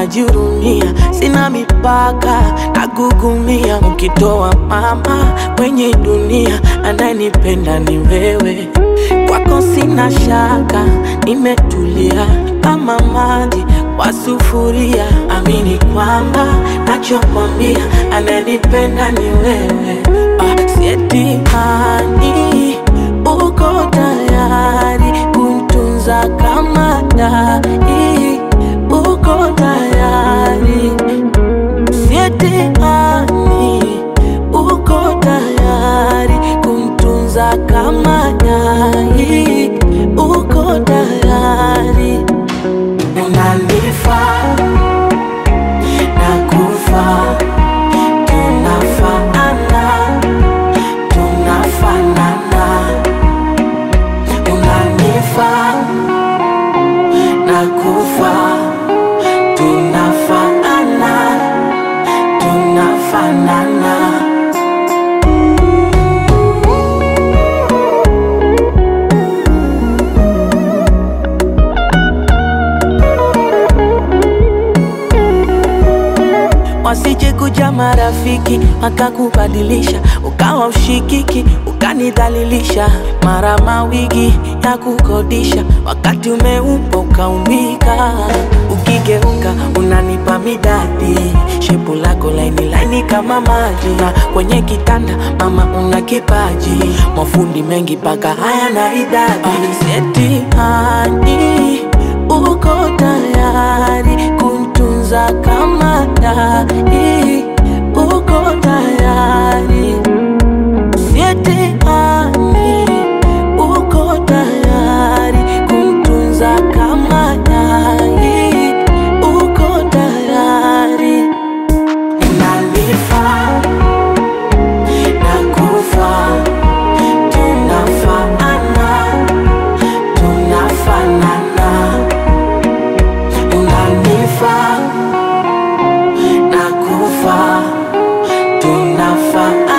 najihurumia, sina mipaka, nagugumia. Ukitoa mama kwenye dunia, anayenipenda ni wewe. Kwako sina shaka, nimetulia kama maji kwa sufuria. Amini kwamba nachokwambia, anayenipenda ni wewe. Ah, sieti hani uko tayari kuntunza kama dai, uko tayari sietehani, uko tayari kumtunza kama dai, uko tayari unanifaa na kufa tunafaana tunafanana unanifaa na kufa tunafanana tunafanana wasije kuja marafiki wakakubadilisha, ukawa ushikiki, ukanidhalilisha, mara mawigi ya kukodisha, wakati umeupa ukaumbika, ukigeuka unanipa midadi, shepu lako laini laini kama maji, na kwenye kitanda mama una kipaji, mafundi mengi paka haya na idadi, seti hani uko tayari kuntunza kama dai, uko tayari sietehani, uko tayari kumtunza kama dai, uko tayari unanifaa na kufa tunafaana tunafanana unanifaa na kufa tunafanana